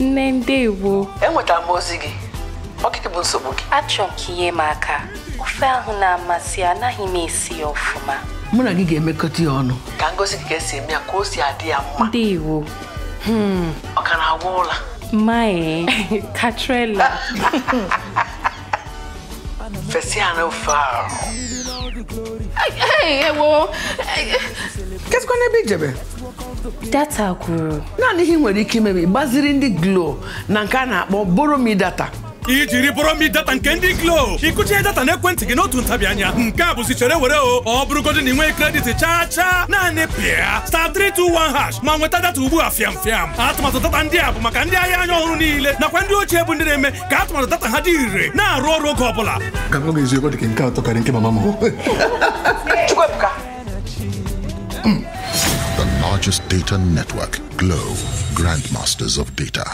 nne ndewo enwetara m ozi gị ọkịka bụ nsogbu gị achọ m ka inye m aka ofe ahụ na-amasị anaghị m esi ya ọfụma mụ na gị ga-emekọta ya ọnụ ka ngozi gị ka esi eme ya ka o si adị ya mma ndewo ọ ka na-agwa ụla mae katrela fesi ya n'ofe ahụ ewo kesikwa n'ebe ijebe data gwụrụ naanị ihe ị nwere ike ime bụ ịgbaziri ndị glo na nke a na-akpọ boromi data ijiri bụrụ mi data nke ndị glo ịkụchie data n'ekwentị gị n'otu ntabi anya nke a bụzi chere were o ọ bụrụgodị na ị nwee kredit chaa chaa naanị pịa star 321 hash ma nweta data ugbu a fiam fiam atụmatụ data ndị a bụ maka ndị ahịa anya ọhụrụ niile nakwa ndị ochie bụ ndị na-eme ka atụmatụ data ha dị ire na-arụ ọrụ oge ọbụla ka m gwa gị eziokwu dị ka nke atọ karịa nke mama m chukwuebuka The largest data network, Glow, grandmasters of data.